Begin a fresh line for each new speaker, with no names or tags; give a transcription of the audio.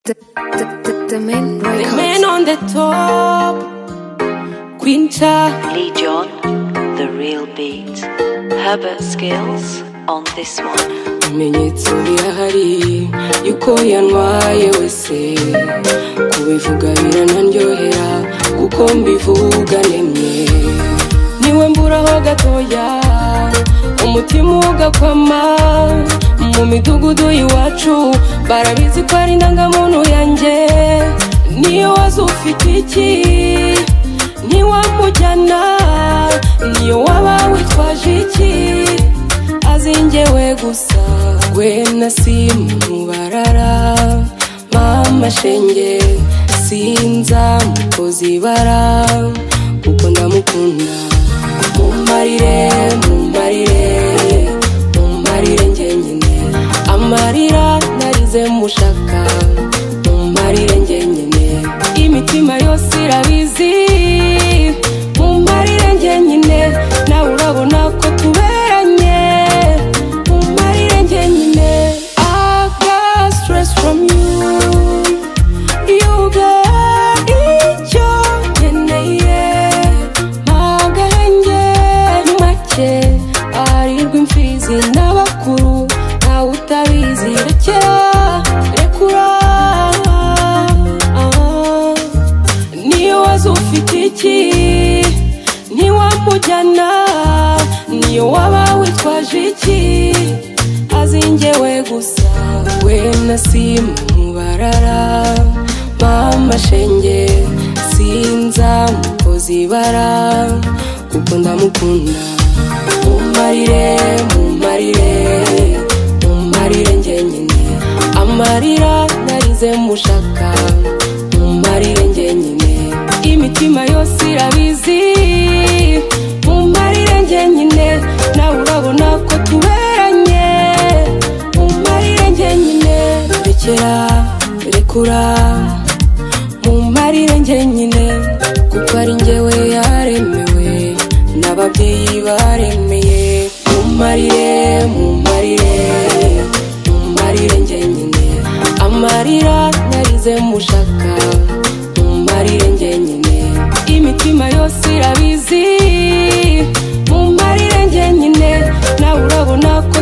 The, the, the, the men were
The
caught.
man on the top, Quinta.
Lee John, The Real Beat. Herbert Skills on this one.
Ibimenyetso birahari yuko yantwaye wese kubivuga biranaryohera kuko mbivuga nemye niwe mburaho gatoya umutima ugakwama mu midugudu iwacu barabizi ko ari indangamuntu yanjye niyo waza ufite iki ntiwamujyana niyo waba witwaje iki azingewe gusa we na simu barara mama shenge sinza mukozi bara kuko ndamukunda mumarire mumarire mumarire njyenyine amarira narize mushaka mumarire njyenyine imitima yose irabizi mumarire njyenyine nawe urabona ko tuberanye Umarire njyenyine. I got stress from you. You got icyo nkeneye. Magahenge make arirwa imfizi n'abakuru ntawe utabizi rekera rekura Ah. niyo waza ufite iki ntiwamujyana niyo waba witwaje iki azingewe gusa we na simu barara mama shenge sinza mukozi bara kuko ndamukunda mumarire mumarire mumarire njyenyine amarira narize mushaka mumarire njyenyine imitima yose irabizi mumarire njyenyine nawe urabona ko tuberanye mumarire njyenyine rekera rekura mumarire njyenyine kuko ari njyewe yaremewe n'ababyeyi baremeye mumarire mumarire mumarire njyenyine amarira narize mushaka mumarire njyenyine imitima yose irabizi mumarire njyenyine nawe urabona ko